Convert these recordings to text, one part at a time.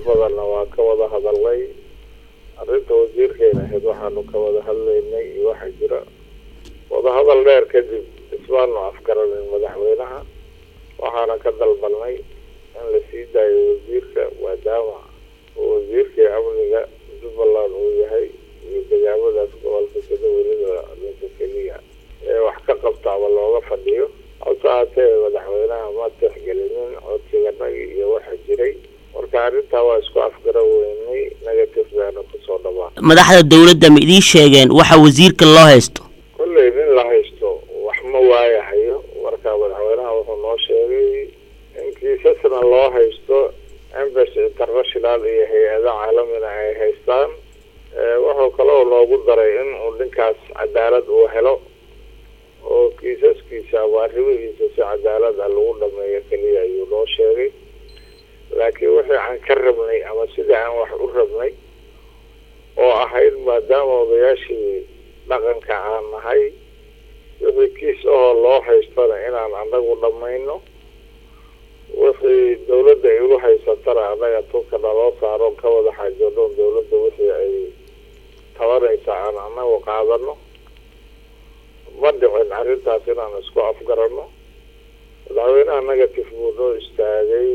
badanna waa ka wada hadalnay arrinta wasiirkeena ahayd waxaanu ka wada hadlaynay iyo waxa jira wadahadal dheer kadib ismaanu afgaranin madaxweynaha waxaana ka dalbanay in la sii daayo wasiirka maadaama uu wasiirkii amniga jubbaland uu yahay iyo degaamadaas gobolka sida weliba ninka keliya ee wax ka qabta ama looga fadhiyo hase haatee madaxweynaha ma tixgelinin codsiganagi iyo waxa jiray marka arrintaa waa isku afgara weynay negative baana kusoo dhamaa madaxda dowladda ma idiin sheegeen waxa wasiirka loo haysto kolley nin la haysto wax ma waayahayo marka madaxweynaha wuxuu noo sheegay in kiisasna loo haysto embassy international iyo hay-ada caalamina ay haystaan wuxuu kaloo noogu daray in uu ninkaas cadaalad uu helo oo kiisaskiisa ama arrimihiisa si cadaalad ah lagu dhameeyo keliya ayuu noo sheegay laakiin wixii aan ka rabnay ama sidii aan wax u rabnay oo ahayd maadaama odayaashii dhaqanka aan nahay wixii kiis ahoo loo haystana inaan anagu dhamayno wixii dawladda ay u haysatana annaga tulka naloo saaro ka wada xaajoonoon dawladda wixii ay tabanaysa aan anagu qaadano ma dhicin arrintaas inaan isku afgarano madaxweynaha negative buu noo istaagay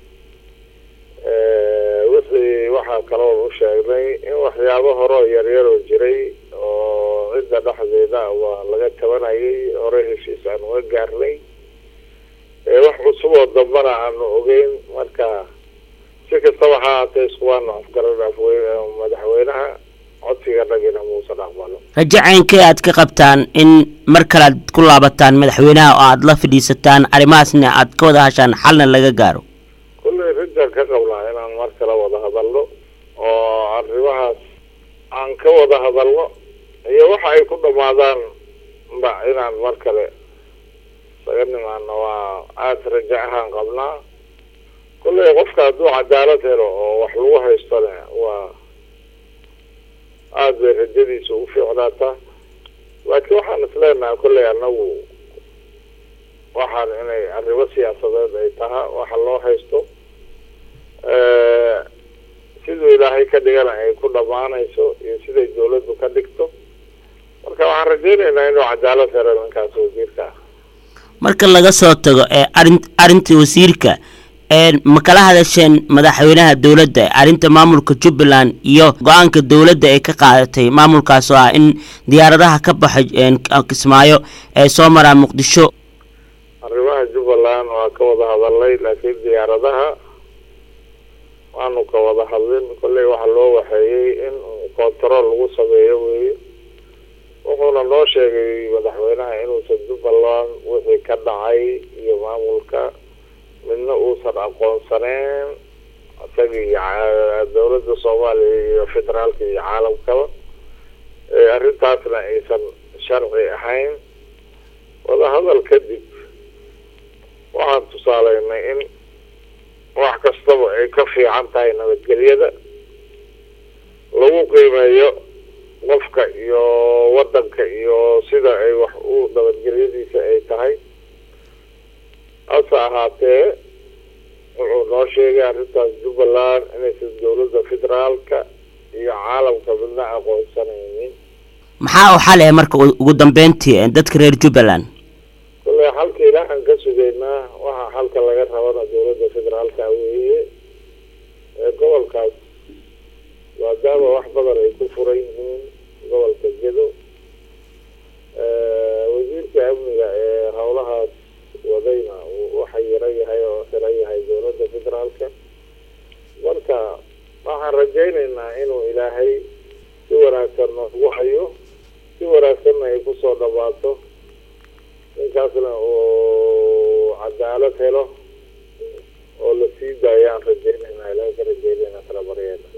wixii waxaa kaloo u sheegnay in waxyaabo horeo yaryaroo jiray oo cidda dhexdeeda waa laga tabanayay hore heshiis aan uga gaarnay wax cusub oo dambana aanu ogeyn marka si kastaba ha haatee iskuwaanu afgaran madaxweynaha codsiga dhagina muusan aqbalo rajo ceynkee aad ka qabtaan in mar kale aad ku laabataan madaxweynaha oo aada la fadhiisataan arrimahaasna aad ka wada hashaan xalna laga gaaro kulley rajaan ka qabnaa inaan mar kale wada hadalno oo arrimahaas aan ka wada hadalno iyo waxa ay ku dhamaadaan ba inaan mar kale isaga nimaano waa aada rajo ahaan qabnaa kulley qofka hadduu cadaalad helo oo wax lagu haystona waa aada bay rajadiisa u fiicnaataa laakiin waxaan isleenahay kolley anagu waxaan inay arrimo siyaasadeed ay tahaa waxa loo haysto siduu ilaahay ka dhigana ay ku dhammaanayso iyo siday dawladdu ka dhigto marka waxaan rajeynaynaa inuu cadaalad helo ninkaas wasiirka ah marka laga soo tago ee arin arrinta wasiirka ma kala hadasheen madaxweynaha dowladda arrinta maamulka jubbaland iyo go-aanka dowladda ay ka qaadatay maamulkaas oo ah in diyaaradaha ka baxay kismaayo ee soo maraa muqdisho arrimaha jubbaland waa ka wada hadalnay laakiin diyaaradaha waanu ka wada hadlin kolley waxaa loo waxeeyey in control lagu sameeyo weeye wuxuuna noo sheegay madaxweynaha inuusan jubbaland wixii ka dhacay iyo maamulka midna uusan aqoonsaneen isaga iyo dawladda soomaaliya iyo federaalka iyo caalamkaba arrintaasna aysan sharci ahayn wadahadal kadib waxaan tusaaleynay in wax kastaba ay ka fiican tahay nabadgelyada lagu qiimeeyo qofka iyo waddanka iyo sida ay wax u nabadgelyadiisa ay tahay hase ahaatee wuxuu noo sheegay arrintaas jubbaland inaysan dawladda federaalka iyo caalamka midna aqoonsanaynin maxaa u xal eh marka ugu dambeyntii dadka reer jubbaland kulley xalka ilaahan ka sugaynaa waxaa xalka laga rabana dawladda federaalka weeye ee gobolkaas maadaama wax badan ay ku furan yihiin gobolka gedo wasiirka amniga ee howlahaas wadayna waxa yaro yahay oo xiran yahay dawladda federaalka marka waxaan rajaynaynaa inuu ilaahay si wanaagsan noogu hayo si wanaagsanna ay kusoo dhamaato ninkaasna uu cadaalad helo oo la sii daayo aan rajeynayna ilahay ka rajeynayna kala baryeena